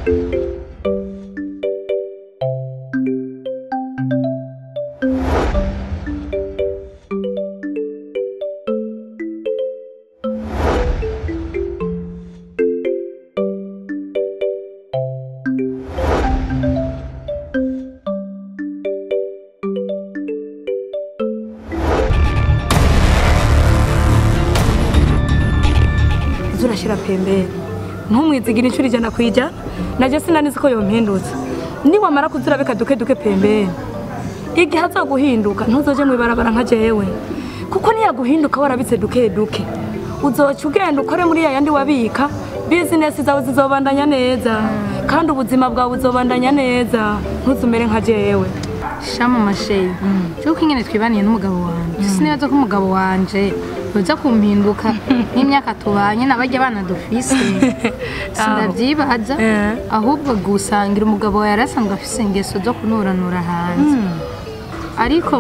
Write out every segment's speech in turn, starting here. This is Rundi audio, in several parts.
zurashira pembeni ntumwizigire inshuro ijana ku ijana najye sinanizi ko yompindutse niwamara kuzirabeka duke duke pembeni igihe azoguhinduka ntuzoje mu ibarabara nka jewe kuko niyaguhinduka warabitse duke duke uzoca ugenda ukore muri ya yandi wabika bizinesi zawe zizobandanya neza kandi ubuzima bwawe buzobandanya neza ntuzumere nka jewe shamu masheyi cyuko ingene twibaniye n'umugabo wanje sinibaza ko umugabo wanje yoza kumpinduka n'imyaka tubanye n'abajya abana dufise sindavyibaza Eh. ahubwo gusangira umugabo wawe yarasanzwe afise ingeso zo kunuranura hanze ariko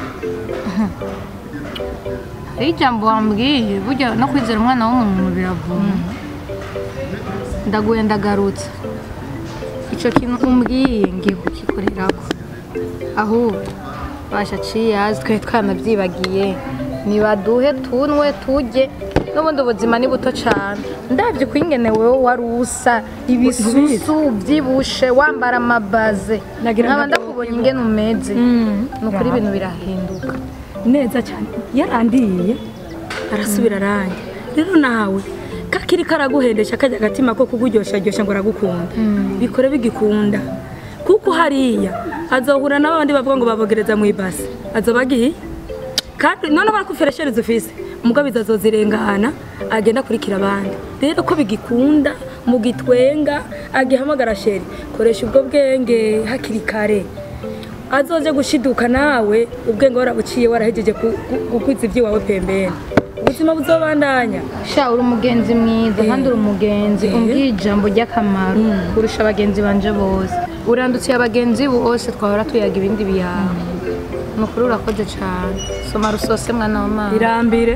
hari ijambo wambwiye burya no kwizera umwana w'umuntu biravuna ndaguye ndagarutse ico kintu umbwiye ngiye kugikorerako ahubwo basha ciyazi twe twanavyibagiye nibaduhe tunwe tujye n'ubundi ubuzima ni buto cane ndavye kwingene wewe wari usa ibisusu vyibushe wambara amabaze Nagira nkaba ngo- ndakubonye ingene umeze ni ukuri ibintu birahinduka neza cyane yarandiye arasubira arange rero nawe kakiri karaguhendesha kajya agatima ko kuguryoshya ngo aragukunda bikore bigikunda kuko hariya azohura n'abandi bavuga ngo babogereza mu ibasi azoba agiye kandi none barakufereshereza ufise umugabo azozirengana agenda akurikira abandi rero ko bigikunda mu gitwenga agihamagara sheri koresha ubwo bwenge hakiri kare azoje gushiduka nawe ubwenge warabuciye warahejeje ku- ku- gukwiza iby'iwawe pembeni ubuzima buzobandanya sha uri umugenzi mwiza kandi uri umugenzi umbwiye ijambo ry'akamaro kurusha abagenzi banje bose urandutsiye abagenzi bose twahora tuyaga ibindi biyawe ni ukuri urakoze cyane soma rusose mwana wa mama irambire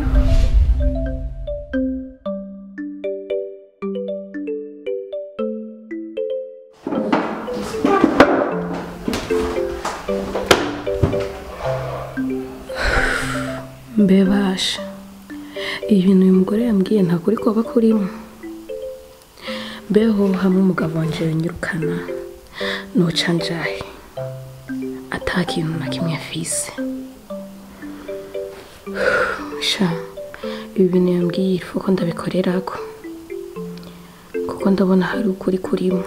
mbebasha ibintu uyu mugore yambwiye ntabwo uri kuba kurimo mbeho hamwe umugabo wanje yanyirukana noca njahe ata kintu na kimwe afise sha ibi bintu yambwiye ifu ko ndabikorerako kuko ndabona hari ukuri kurimo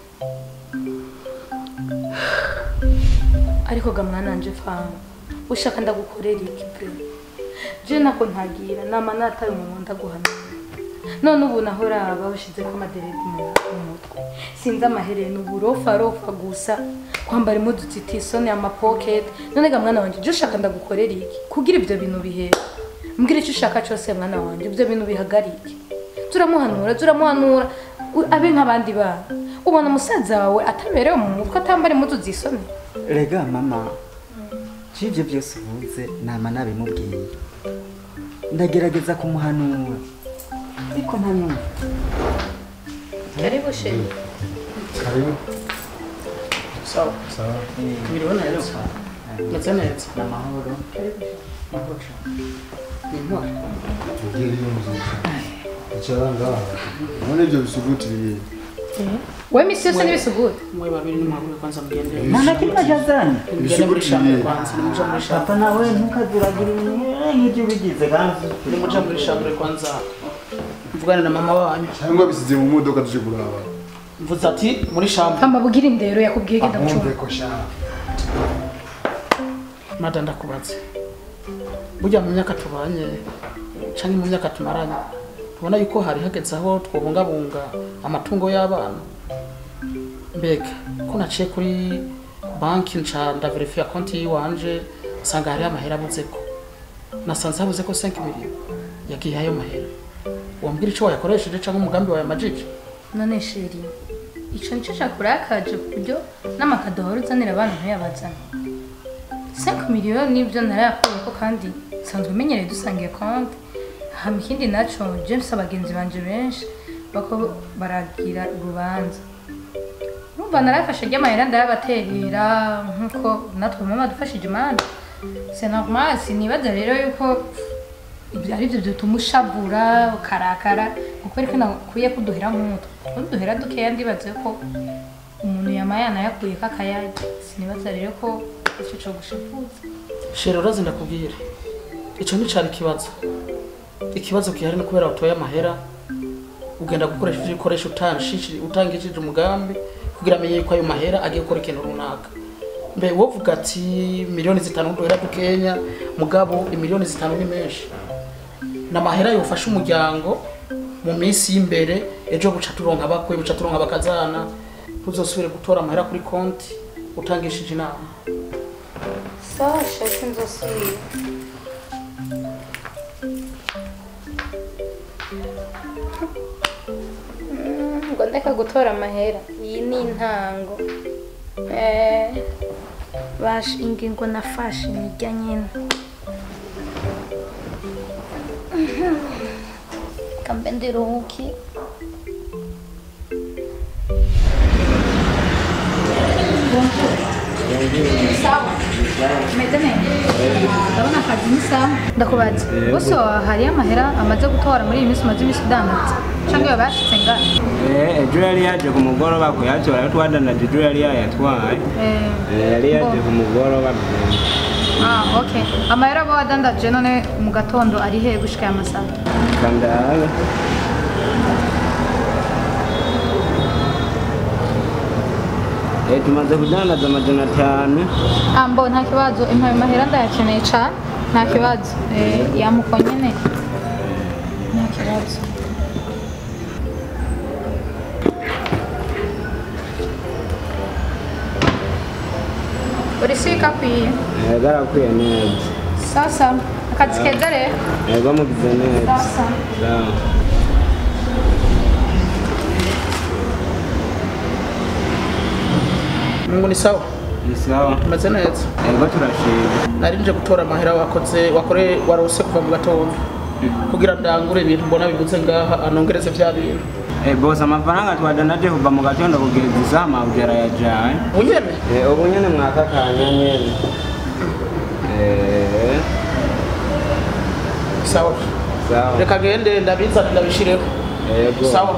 ariko ga mwananje famu ushaka ndagukorera iki pe je nako ntagira nama nataye umuntu ndaguhanura none ubu naho raba ushize ko amaderedi mu mu mutwe sinzi amahereni uburofa rofa gusa kwambara impuzu zitisone amapocket none ga mwana wanje je ushaka ndagukorera iki kugira ibyo bintu bihere mbwira icyo ushaka cyose mwana wanje ibyo bintu bihagarike turamuhanura turamuhanura u- abe nk'abandi bana ubona umusaza wawe ataberewe mu mutwe atambara impuzu zisone rega mama cy'ibyo byose uvuze nama nabimubwiye ndagerageza kumuhanura ariko ntanyumva karibu sheri Karibu. Sawa. Sawa. Milioni neza. Meze neza. ni amahoro Ni intore. Ugere iyo nziza. Icara ngaha. None ibyo bisuguti bibiri. we misi yose n'ibisuguti Mwe babiri nimwagure kwanza mugende. nta na kimwe ajazana Mugende muri shambre kwanza. Nimuja muri shambre. papa nawe ntukazuragire nk'ibyo ubigize kandi Nimuja muri shambre kwanza. Mvugane na mama wanyu. Cyangwa bisize mu modoka tuje kuraba. Mvuze ati muri shambre. pamba bugira indero yakubwiye genda Ahumve mucunga ko sha. Mada ndakubaze. Burya mu myaka tubanye canke mu myaka tumaranye tubona yuko hari hageze aho twobungabunga amatungo y'abana mbega ko naciye kuri banki nca ndaverifiya konti yiwanje nsanga hariho amahera abuzeko nasanze habuze ko 5 miliyoni yagiye ayo mahera wambwira ico wayakoresheje canke umugambi wawe amajije none sheri ico nico cakurakaje ku buryo n'amakado wari uzanira abana ntuyabazana 5 miliyoni nibyo narayakuyeko kandi nsanzwe menyereye dusangiye konti hama ikindi naco james abagenzi banje benshi bako baragira urubanza urumva narafashe ry'amahera ndayabaterera nk'uko natwe mama dufashije imana c'est normal sinibaza rero yuko ibyo ari byo bituma ushavura ukarakara kuko ariko nakwiye kuduhera nk'utwo kuduhera dukeya ndibaze ko umuntu yamaye yanayakuye kakayarya sinibaza rero ko icyo cyo gushavuza shero urazi ndakubwira icyo nticari ikibazo ikibazo gihari ni kubera watoye amahera ugenda gukoresha ivyo ukoresha utangishije utangishije umugambi kugira amenye yuko ayo mahera agiye gukora ikintu runaka mbe wovuga ati miliyoni zitanu duhera dukenya mugabo imiliyoni zitanu ni menshi ni amahera yofasha umuryango mu minsi y'imbere ejo buca turonka abakwe buca turonka abakazana ntuzosubire gutora amahera kuri konti utangishije inama sawa shasi nzosubira ngo ndeka gutora amahera iyi ni intango Eh, bash ingingo nafashe nijya nyine Mhm. kambe ndiruhuki meze neza ndabona akazi ni sawa ndakubaza bose hariyo amahera amaze gutora muri iyi minsi umaze iminsi udandaza cyangwa iyo bashitse ngana Eh, ejo yari yaje ku mugoroba kuyatora ayo twadandaje ejo yari yayatwaye Eh, Eh, yari yaje ku mugoroba ah okay amahera aba wadandaje none mu gatondo ari he gushika aya masaha kandabe Eh, tumaze kudandaza amajana atanu ah mbo nta kibazo impaye mahera ndayakeneye cyane nta kibazo eh yamuko nyene nta kibazo uri sika kwiye Eh, garakwiye neza sasa akazi keza rero Eh, bamugize neza sasa Sawa. mungu ni sawa ni sawa umeze neza ego turashima nari nje gutora amahera wakoze wakore warose kuva mu gatondo kugira ndangure ibintu mbona bibuze ngaha anongereze vya bintu Eh, bose amafaranga twadandaje kuva mu gatondo kugeza isaha mabugera yajaye unyene Eh, ubu nyene mwaka kanya nyene Eh, sawa sawa reka gende ndabizana ndabishireho ego sawa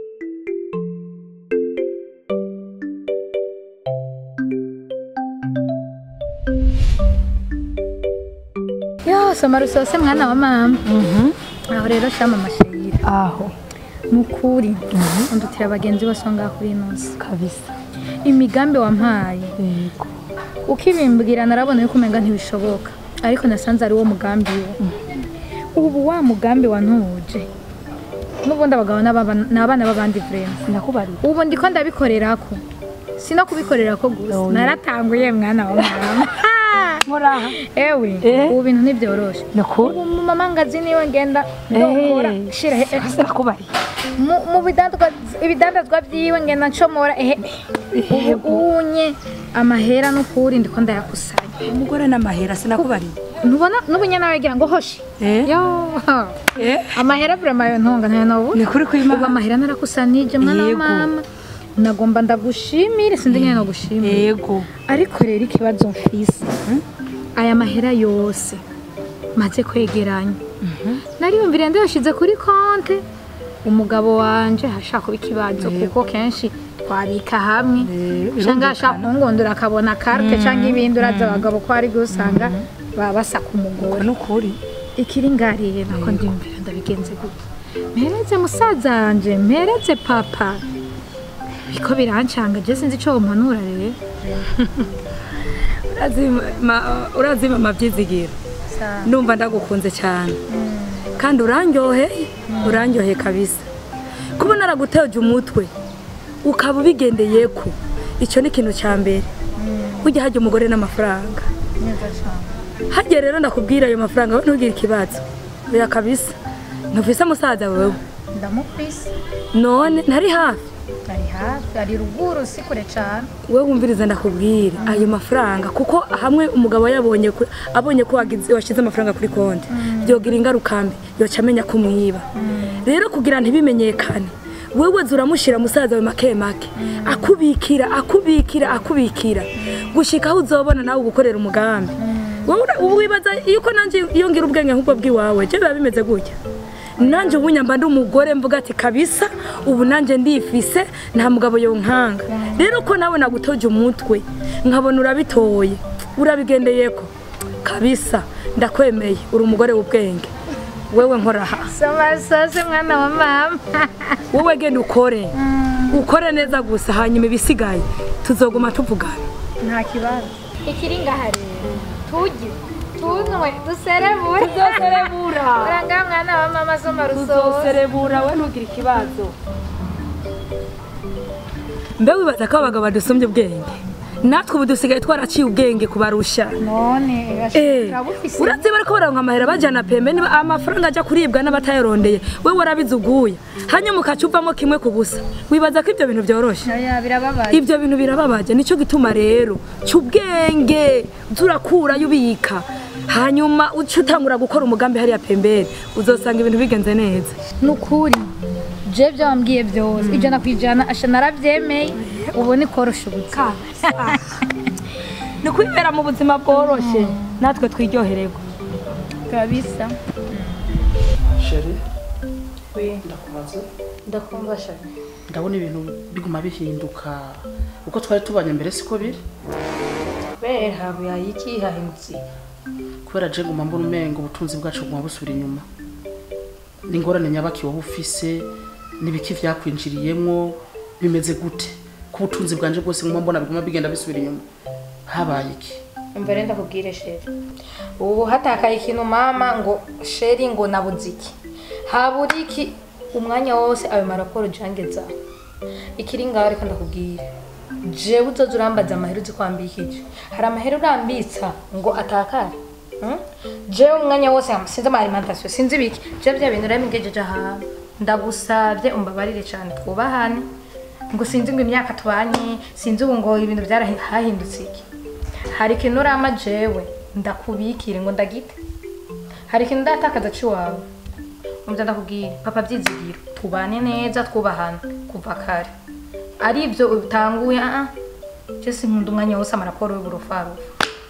yo soma rusose mwana wa mama aho rero shama amashayira aho nukuri undutira abagenzi bose ngaho kuri inosi kabisa imigambi wampaye yego ukibimbwira narabona yuko umenga ntibishoboka ariko nasanze ari wo mugambi wo ubu wa mugambi wantuje n'ubundi abagabo n'ababa- ni abana b'abandi vrema sinakubariye ubu ndiko ndabikorerako si no kubikorerako gusa naratanguye mwana wa mama muraha ewe Eh. ubu bintu ntibyoroshe nakuri ubu mu mamangazi niwe ngenda ndokora shira he- he- sinakubariye mu- mu bidandazwa ibidandazwa byiwe ngenda ncomora ehe ubu unye amahera n'ukuri ndiko ndayakusanya umugore n'amahera sinakubariye ntubona n'ubunya nawe gira ngo hoshi Eh? yo Eh? amahera burema yo ntunga ntayo nobu ni kuri ubu kwimana amahera narakusanije mwana wa Yego. mama nagomba ndagushimire sindi nyine nagushimire yego ariko rero ikibazo mfise aya mahera yose maze kwegeranya nariyumvire ndayashize kuri konte umugabo wanje hashaka kuba ikibazo kuko kenshi twabika hamwe Eh, cyangwa ashaka kungundura akabona karite cyangwa ibindi uraza abagabo ko ari gusanga baba basaka umugore nukuri ikiri ngariye nako ndiyumvira ndabigenze gute mpereze musaza wanje mpereze papa biko birancanga je sinzi ico wompanura rero urazi mama byizigira ndumva ndagukunze cyane kandi urandyoheye urandyoheye kabisa kuba naraguteje umutwe ukaba ubigendeye ko icyo ni ikintu cya mbere ujya hajya umugore n'amafaranga hajya rero ndakubwira ayo mafaranga wowe ntugire ikibazo oya kabisa ntufise musaza wewe ndamufise none ntari hafi ari hafi ari ruguru si kure cane we wumviriza ndakubwira ayo mafaranga kuko hamwe umugabo yabonye ku- abonye ko wagize washyize amafaranga kuri konti byogira ingaruka mbi yoca amenya ko umwiba rero kugira ntibimenyekane wewe zuramushira musaza we make make akubikira akubikira akubikira gushika aho uzobona nawe gukorera umugambi wowe ura- ubu wibaza yuko nanje iyo ngira ubwenge nk'ubwo bw'iwawe je biba bimeze gutya nanje ubu nyamba ndi umugore mvuga ati kabisa ubu nanje ndifise nta mugabo yonkanga rero ko nawe nagutoje umutwe nkabona urabitoye urabigendeyeko kabisa ndakwemeye uri umugore w'ubwenge wewe nkoraha soma sose mwana wa mama wowe genda ukore ukore neza gusa hanyuma ibisigaye tuzoguma tuvugana nta kibazo ikiri ngaha rero tujye tunywe duserebure tuzoserebura uranga mwana wa mama soma rusoze tuzoserebura we ntugire ikibazo mbe wibaza ko abagabo badusumbye ubwenge natwe ubu dusigaye twaraciye ubwenge kubarusha none Eh, urabufise urazi bariko baronka amahera bajana pembe niba amafaranga aja kuribwa n'abatayarondeye wewe warabizuguye hanyuma ukaca uvamo kimwe ku busa wibaza ko ibyo bintu byoroshe oya birababaye ibyo bintu birababaje nicyo gituma rero cy'ubwenge turakurayo ubika hanyuma uca utangura gukora umugambi hariya pembere uzosanga ibintu bigenze neza nukuri je byo wambwiye byose ijana ku ijana asha narabyemeye ubu ni korosha ubuzima ni kwibera mu buzima bworoshe natwe twiryohererwa kabisa sheri ndakumaze ndakumva shaka ndabona ibintu biguma bihinduka uko twari tubanye mbere siko biri kubera habuye iki hahindutse kubera je nguma mbona umengo ubutunzi bwacu buguma busubira inyuma n'ingorane nyabaki wowe ufise n'ibiki vyakwinjiriyemwo bimeze gute ko ubutunzi bwanje bwose nguma mbona biguma bigenda bisubira inyuma habaye iki umva rero ndakubwire sheri ubu hatakaye ikintu mama ngo sheri ngo nabuze iki habura iki umwanya wose ayo maraporo jangeza ikiri ngaho reka ndakubwire jewe uzoza urambaza amahera uzi kwambikije hari amahera urambitsa ngo atakare Hmm? jewe umwanya wose sinzi ama alimentation sinzi ibiki jewe bya bintu urabingejeje ahantu ndagusabye umbabarire cyane twubahane ngo sinzi ngo imyaka tubanye sinzi ubu ngo ibintu byarahindutse iki hari ikintu urama jewe ndakubikire ngo ndagite hari ikintu ndatakaza ciwawe umva ndakubwira papa byizigiro tubane neza twubahana kuva kare ari ibyo utanguye ah je sinkunda umwanya wose amaraporo y'uburufarufa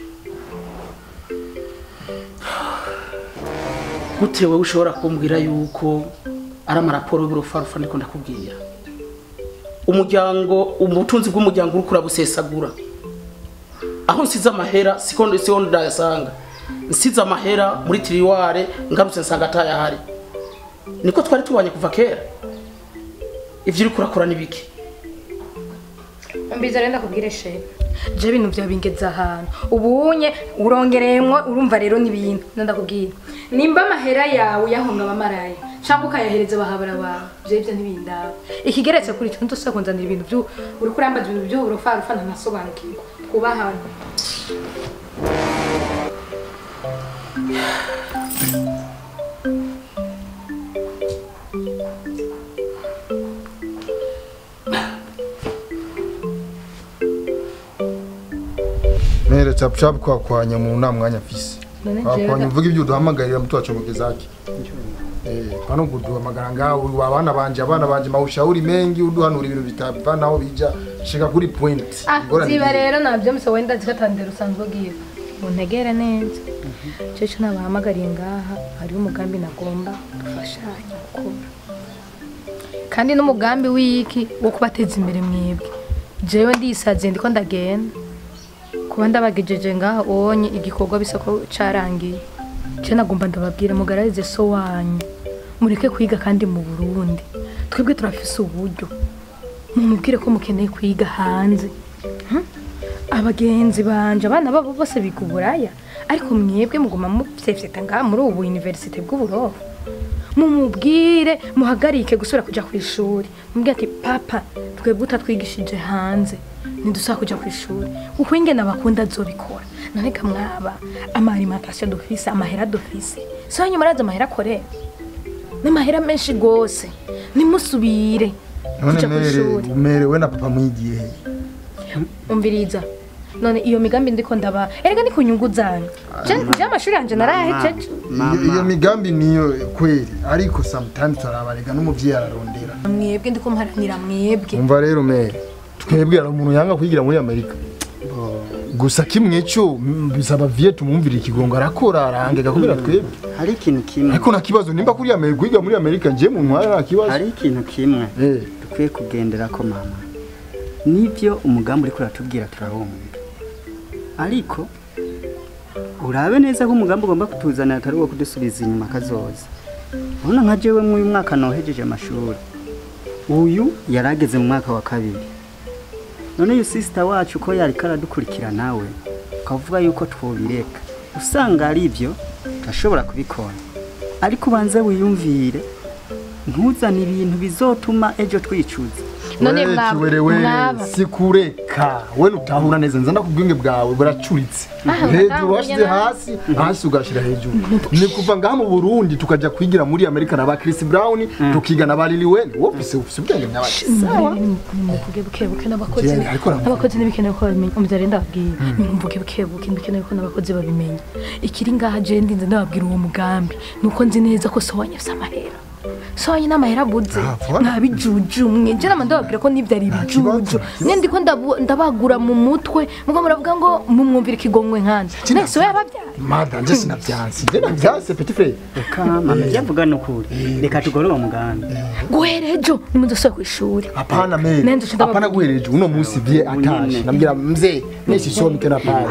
gute wowe ushobora kumbwira yuko ari amaraporo y'uburufarufa ndiko ndakubwira umuryango ubutunzi bw'umuryango uriko urabusesagura aho nsize amahera siko siho ndayasanga nsize amahera muri tiriware ngarutse nsanga atayahari niko twari tubanye kuva kera ivyo uriko urakora ni biki mbiza rero ndakubwire shehe je ibintu byawe bingeza ahantu ubunye urongereyemwo urumva rero n'ibintu ndakubwira nimba amahera yawe yahunga abamaraya cyangwa ukayahereza abahabara bawe je ibyo ntibindaba ikigeretse kuri cyo ndose kunzanira ibintu byo uri kurambaza ibintu byo urufarufa ntanasobanukirwa twubahane mere chap chap kwa kwanya mu nta mwanya afise kwakwanya uvuga ibyo uduhamagarira mtu wachomekezake Eh, pano kuduhamagara ngaho uri abana banje abana banje maushauri mengi uduhanura ibintu bitavanaho bija shika kuri point Ingorane ziba ni- rero nabyo muse wenda zikatandira usanzwe ugiye untegere neza cece nabahamagariye ngaha hariho umugambi nagomba dufashanye gukora kandi n'umugambi w'iki wo kubateza imbere mwebwe jewe ndisaziye ndiko ndagenda kuba ndabagejeje ngaha ubonye igikorwa bisa ko carangiye je nagomba ndababwira mugararize so wanyu mureke kwiga kandi mu burundi twebwe turafise uburyo mumubwire ko mukeneye kwiga hanze Hmm? abagenzi banje abana babo bose biga uburaya ariko mwebwe muguma muvyefyeta ngaha muri ubu universite bw'uburofa mumubwire muhagarike gusubira kuja ku ishuri mubwire ati papa twebwe utatwigishije hanze ntidusaba kuja ku ishuri uko ingene abakunda azobikora none kamwaba amaalimentation dufise amahera dufise so hanyuma arazi amahera akorera n'amahera menshi gose nimusubire none kuja ku mere ishuri mere we na papa mwigiye he umviriza none iyo migambi ndiko ndaba erega ni ku nyungu zanyu je je amashuri yanje narayahejeje Iyo- iyo migambi niyo kweli ariko sometimes turabarega n'umuvyeyi ararondera mwebwe ndiko mparanira mwebwe umva rero mere twebwe hari umuntu yanga kwigira muri amerika gusa kimwe cyo mm, bisaba vie tumwumvira ikigongo arakora arahangega kubera twebwe hari ikintu kimwe ariko nta kibazo nimba kuri amerika kwiga muri amerika nje mu ntwara nta kibazo hari ikintu kimwe Eh, dukwiye kugendera ko mama nibyo umugambi uriko uratubwira turahumva ariko urabe neza ko umugambi ugomba kutuzanira atari uwo kudusubiza inyuma kazoza urabona nka jewe mw'uyu mwaka nohejeje amashuri uyu yari ageze mu mwaka wa kabiri none uyu sisita wacu ko yariko aradukurikira nawe ukavuga yuko twobireka usanga ari byo turashobora kubikora ariko ubanze wiyumvire ntuzane ibintu bizotuma ejo twicuza none we, mwaba kiwere we, mwaba sikureka we utahura neza nza ndakubwinge bwawe buracuritse Ah, hejuru utahuye washize nabi. hasi hasi ugashira hejuru ni kuva ngaha mu burundi tukaja kwigira muri amerika na ba chris brown tukiga na ba lili wen wofise ufise ubwenge nyabaki nimvuge bukebuke n'abakozi Jene, ariko aramuvuga. n'abakozi ntibikenewe ko babimenya umbyare ndababwira nimvuge bukebuke ntibikenewe ko n'abakozi babimenya ikiri ngaha je ndinze ndababwira uwo mugambi nuko nzi neza ko so wanyafise amahera so wanye n'amahera abuze Ah, voilà. ntabijujumwe je nama ndababwira ko nibyo ari ibijuju kibazo. mwe ndiko ndabu- ndabagura mu mutwe mugo muravuga ngo mumwumvire ikigongwe nkanje mwese we yababyara mada nje sinavyansi nje navyanse petit frere reka mama byavuga ni ukuri reka tugore uwo mugambi guhera ejo nimudusubire kw'ishuri hapana meri Nende ushinda hapana guhereje uno musi vie atashe nambwira mzee nesisoni tena pale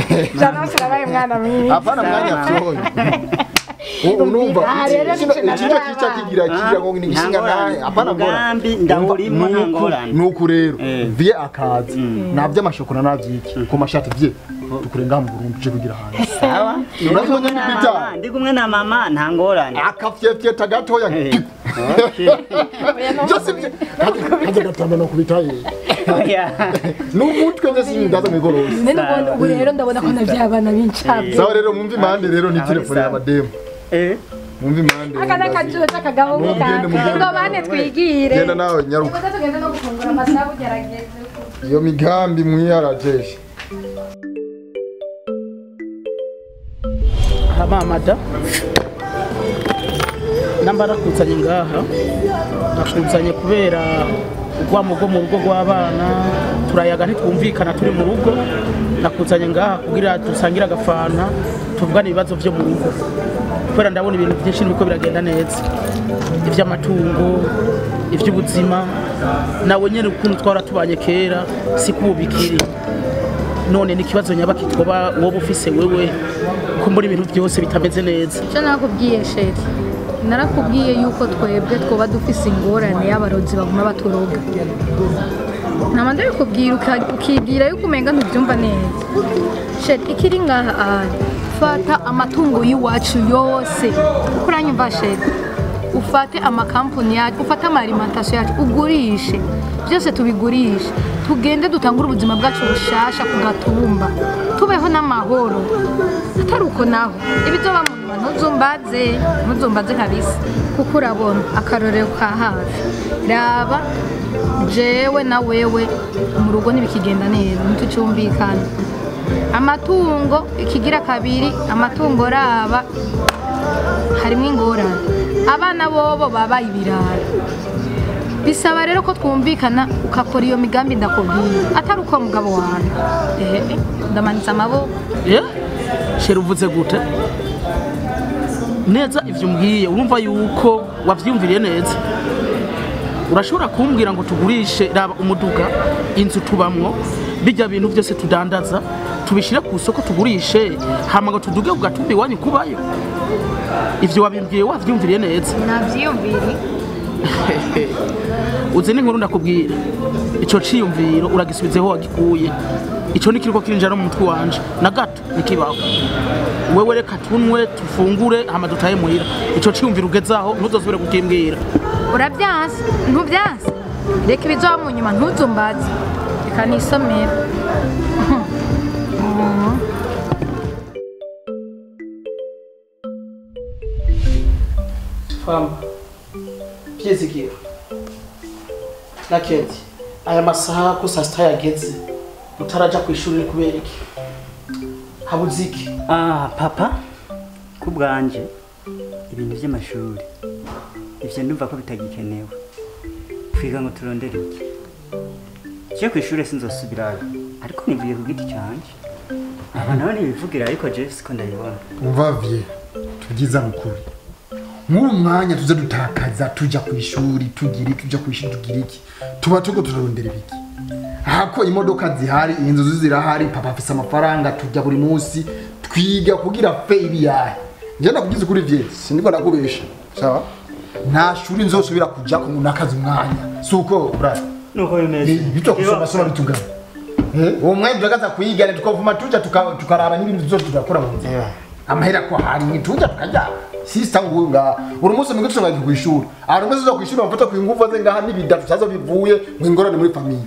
hapana mwanya fyoni unumva Ah, rero kino nico kino kica kigira kigira ngo ni gishinga naye hapana mbona Umugambi ndawurimo nta ngorane. nuku rero Eh. vie akaza navyo amashokora navyiki ku mashati vie tukure ngaha mu Burundi je kugira hanze sawa Urazi Ndi kumwe ko na Peter? mama, ndi kumwe na mama nta ngorane akafyefyeta gatoya Eh, okay. byose kajya gatamba no kubitaye Oya. n'umutwe nje sindaza mwigorosi none ubu- ubu rero ndabona ko navyabana b'incabwe sawa rero mwumve impande rero ni Aho ni telefone ya sawa. mademu Eh, mwumve impande aka ni akajuho k'akagahungu Mugende, kanjye mugende. ngo bane twigire genda nawe nyaruka nimuze tugende no gufungura amasaha ugerageze iyo migambi mwiyarajeshe hamamada namba nakuzanye ngaha nakuzanye kubera urwamo rwo mu rugo rw'abana turayaga ntitwumvikana turi mu rugo nakuzanye ngaha kugira dusangire agafanta tuvugane ibibazo byo mu rugo kubera ndabona ibintu byinshi biriko biragenda neza iby'amatungo iby'ubuzima nawe nyine ukuntu twara tubanye kera si kubu bikiri none ni ikibazo nyabaki twoba woba ufise wewe ko muri ibintu byose bitameze neza icyo nakubwiye sheri narakubwiye yuko twebwe twoba dufise ingorane y'abarozi baguma baturoga nama ndabikubwira uka- ukibwira yuko umenga ntubyumva neza sheri ikiri ngaha ahari fata amatungo y'iwacu yose uko uranyumva sheri ufate amakampani yacu ufate amarimantasiyo yacu ugurishe byose tubigurishe tugende dutangure ubuzima bwacu bushasha ku gatumba tubeho n'amahoro atari uko naho ibizoba mu nyuma ntuzumbaze ntuzumbaze kabisa kuko urabona akarorero ka hafi raba jewe na wewe mu rugo ntibikigenda neza ntitucyumvikana amatungo ikigira kabiri amatungo raba harimo ingorane abana bobo babaye ibirara bisaba rero ko twumvikana ukakora iyo migambi ndakubwira atari uko mugabo wawe ehe ndamanitse amaboko Eh? sheri uvuze gute neza ivyo umbwiye urumva yuko wavyiyumviriye neza urashobora kumbwira ngo tugurishe raba umuduga inzu tubamwo bijya bintu byose tudandaza tubishire ku isoko tugurishe hama ngo tuduge ku gatumba iwanyu kubayo ivyo wabimbwiye wavyumviriye neza nabyiyumvire uzi n'inkuru ndakubwira ico ciyumviro uragisubizeho wagikuye ico ni kiriko kirinjira no mu mutwe wanje na gato nikibaho wewe reka tunwe tufungure hama dutahe muhira ico ciyumviro ugezaho ntuzosubire kukimbwira urabyanse ntubyanse reka ibizoba mu nyuma ntuzumbaze reka nisomere famba byizigiro na kedi aya masaha ko saa sita yageze utaraja ku ishuri kubera iki habuze iki ah papa ku bwanje ibintu by'amashuri ivyo ndumva ko bitagikenewe twiga ngo turondere iki je ku ishuri sinzosubirayo ariko nivuye ku giti canje aba nabo nibivugira ariko je siko ndabibona umva vie tubyiza mukuri nk'uwo mwanya tuze dutakaza tujya ku ishuri tugira iki tujya ku ishuri tugira iki tuba turiko turarondera ibiki hako imodoka zihari inzu zirahari papa afise amafaranga tujya buri munsi twiga kugira fe ibiyahe njye ndakugize kuri vie sindiko ndakubesha sawa nta shuri nzosubira kujya ko nakaza umwanya si uko brother nuko bimeze bitwa kusoma soma bitugana Eh, uwo mwanya turagaza kuyigana tukavuma tuja tuka- tukaraba n'ibintu byose tugakora mu nzira amahera ko hari ntituja tukajya sista nguyu ngaha buri munsi mwige tusanga ku ishuri abantu mwese uza ku ishuri bamufata ku nguvu ze ngaha n'ibidatu cyaza bivuye mu ingorane muri famiye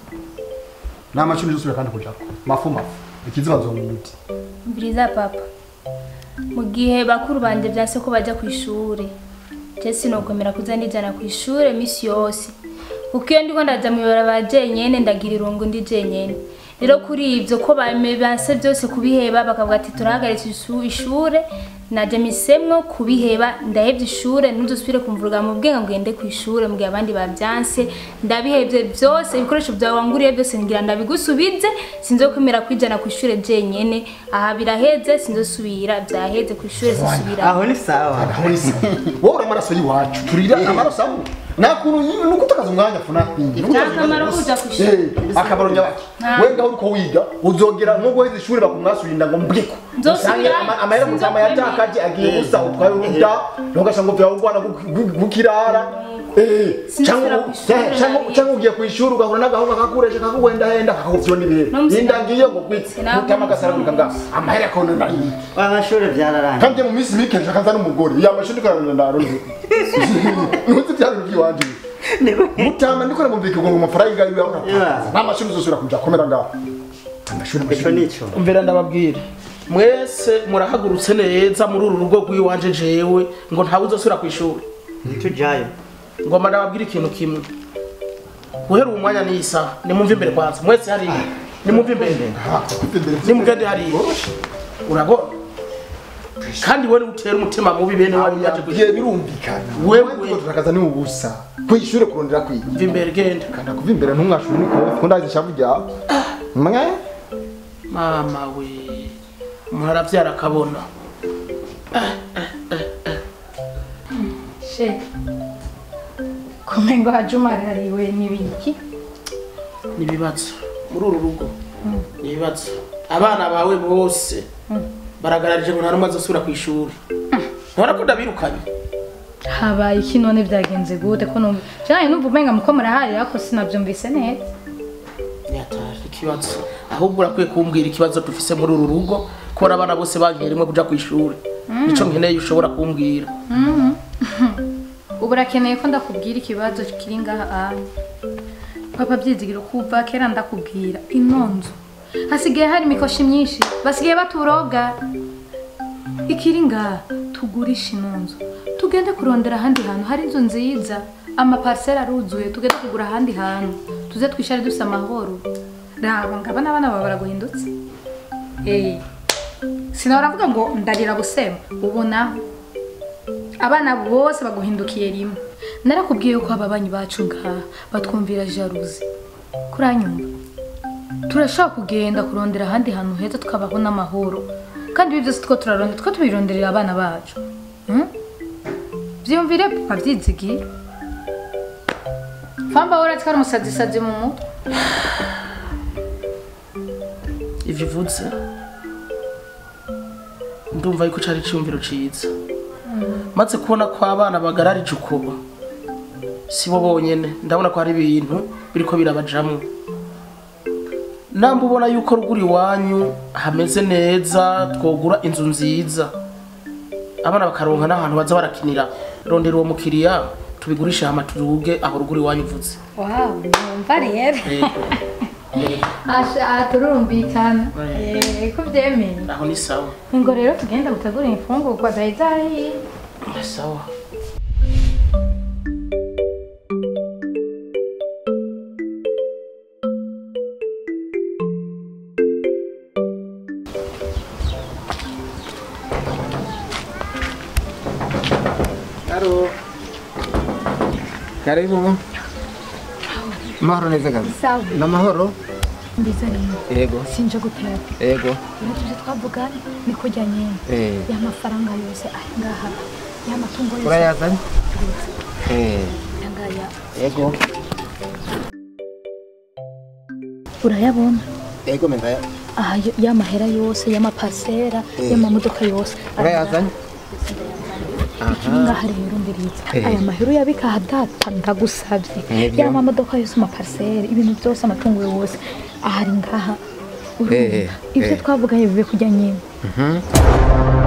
nta mashuri zose kandi kujako mafu mafu ikiziba nzonguti mbiriza papa mu gihe bakuru banje byase ko bajya ku ishuri je sinokomera kuza ndijana ku ishuri misi yose kuko iyo ndiko ndaja mu ibarabara jenyene ndagira irungu ndi jenyene rero kuri ivyo ko bame banse byose kubiheba bakavuga ati turahagaritse isu- ishure naje misemwo kubiheba ndahevye ishure ntuzosubire kumvuruga mu bwenge ngo ngende ku ishure mu gihe abandi babyanse ndabihevye byose ibikoresho byawe wanguriye byose ngira ndabigusubize sinzokwemera kwijana ku ishure jenyene aha biraheze sinzosubira byaheze ku ishure sisubira aho ni sawa wowe uri amaraso y'iwacu turira amaraso amwe nta kuntu nyine nuko utakaza umwanya funa Nta kamaro kuja ku ishuri. akamaro nyabaki Nta. wenga uriko wiga uzongera nko guheza ishuri bakumwasurinda ngo mbwiko Nzosubira, Usange ama- amahera mutama sinzokwemera. yatakaje agiye gusa utwaye uruda ntugasanga vyawe urwana gukirara Sinzosubira ku ishuri, cyangwa ugiye ku ishuri ugahura n'agahunga kakuresha kakuhendahenda kakakuvyo n'ibihe No musina- nindangiye ngo gwitse Sinabwo mutama agasaragurika nga amahera akabona nayi amashuri byararangiye kandi mu minsi mike nshaka nza n'umugore yamashuri karana ndaro ntuzi byabintu by'iwanje mutama ndiko namubwira ngo amafaranga yiwe ahora Yeah. nta mashuri uzosubira kuja komera ngaho amashuri ico amashuri nico umvira ndababwire mwese murahagurutse neza muri uru rugo rw'iwanje jewe ngo ntawe uzosubira ku ishuri tujayo ngoma ndababwira ikintu kimwe guhera uwo mwanya n'iyi saha nimumve imbere kwanza mwese hariya nimumve imbere nimugende hariya urabona kandi wowe utera umutima mubi bene wanyu yaje ku biye birumvikana Wewe- wewe turakaza ni ubusa kwishuri kurondera kwiga mva imbere genda kanda kuva imbere ntumwashuri niko kuko ndazi ishavu ryawe mwe mama we umuntu arabyara akabona she kumengo hajumarariwe n'ibiki n'ibibazo muri uru rugo ni ibibazo abana bawe bose baragararije ngo nta n'umwe azosubira ku ishuri ntubona ko ndabirukanye habaye iki none byagenze gute ko numva cyane numva umenga muko murahari ariko sinabyumvise neza yataje ikibazo ahubwo urakwiye kumbwira ikibazo dufise muri uru rugo kubona abana bose bagiye rimwe kuja ku ishuri nico nkeneye ushobora kumbwira ubu urakeneye ko ndakubwira ikibazo kiri ngaha anya papa byizigira kuva kera ndakubwira ino nzu hasigaye hari imikoshi myinshi basigaye baturoga ikiri ngaha tugurishe ino nzu tugende kurondera ahandi hantu hari inzu nziza amapariseri aruzuye tugende kugura ahandi hantu tuze twishare dufite amahoro raba ngaba n'abana bawe baraguhindutse eh sinahora avuga ngo ndarira gusema ubu naho abana bose baguhindukiye rimwe narakubwiye ko ababanyi bacu ngaha batwumvira jaruzi kuranyumva turashaka kugenda kurondera ahandi hantu heza tukabaho n'amahoro kandi ibi byose two turarondera two tubironderera abana bacu Hmm? byiyumvire papa byizigiye famba wora twari umusazisazi mu mutwe ivyo uvuze ndumva yuko cari iciyumviro ciza maze kubona ko abana bagararije uko si bo bonyene ndabona ko hari ibintu biriko birabajamwo namba ubona yuko ruguru iwanyu hameze neza twogura inzu nziza abana bakaronka n'ahantu baza barakinira rondera uwo mukiriya tubigurishe hama turuge aho ruguru iwanyu uvuze wawu numva rero Eh, aha turumvikana Eh, ko byemeye aho ni sawa ngo rero tugenda gutegura imfungurwa zari zahiye sawa karibu amahoro neza kabisa sawa ni amahoro mbiza rero yego sinje gutera yego uretse twavuganye ni kujya nyine Eh. ya mafaranga yose ari ngaha ya matungo yose urayazanye Eh, aya ngaya yego urayabona yego menda aha yo- ya mahera yose y'amapasera Eh. y'amamodoka yose urayazanye ikiri ngaha rero mbiriza Eh. aya mahera uyabika ahadata ndagusabye Nibyo. ya mamodoka yose amapariseri ibintu byose amatungo yose ahari ngaha urumva Eh, ibyo eh. twavuganye bibe kujya nyine Mhm.